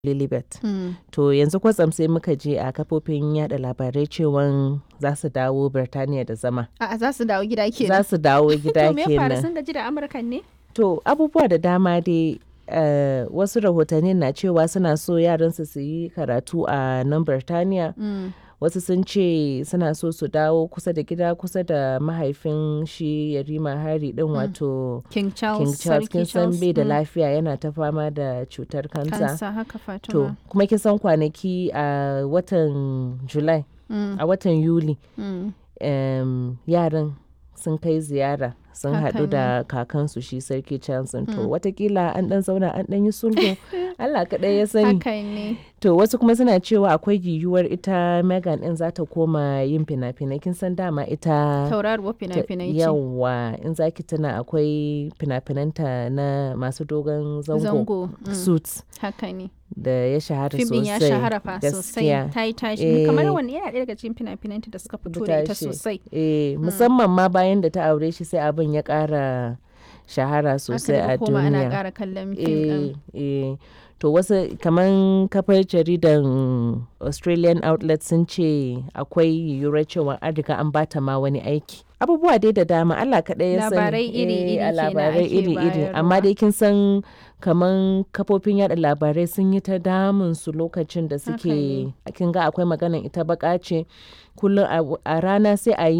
Lilibet. Mm. To yanzu kwatsam sai muka je a kafofin yada labarai cewan za su dawo Birtaniya da zama. A'a za su dawo gida Za kenan. su dawo gida To me ya faru kenan. sun gaji da Amurkan ne? To abubuwa da dama dai eh, wasu rahotanni na cewa suna so yaransu su yi karatu a nan Birtaniya. Mm. Wasu sun ce suna so su dawo kusa da gida kusa da mahaifin shi Yarima Hari din wato King Charles. King Charles kin Sarki san Charles. bai da mm. lafiya yana ta fama da cutar kansa. Kansa haka To Fatima. kuma kin san kwanaki a watan July Mm. a watan Yuli Mm. em, yaran sun kai ziyara sun Haka haɗu da kakansu shi sarki Charles to Mm. watakila an ɗan zauna an ɗan yi sulhu Allah kaɗai ya sani Haka ne. to wasu kuma suna cewa akwai yiwuwar ita Megan ɗin za ta koma yin fina-finai kin san dama ita Tauraruwar ta- fina-finai ce. yawa in zaki tuna akwai fina-finanta na masu dogon zango, Zango. Mm. suits Haka ne. da ya shahara Fim ɗin sosai ya shahara fa gaskiya. sosai. Ta yi tashi. Kamar Eh. wani yana ɗaya daga cikin fina-finanta da suka fito da ita tashi. sosai. Eh, musamman ma bayan da ta aure shi sai abin ya ƙara shahara sosai Aka a daga koma ana duniya. ƙara kallon fim ɗin. Eh, eh. To wasu kaman kafar jaridan Australian outlet sun ce akwai yiwuwar cewa an riga an bata ma wani aiki. Abubuwa dai da dama Allah kaɗai ya sani. Labarai iri-iri Eh, a kenan labarai ake iri-iri. Amma bayarwa. dai kin san kaman kafofin yada labarai sun yi ta damun su lokacin da Haka suke kin ga akwai maganan ita baka ce kullum a- a rana sai a yi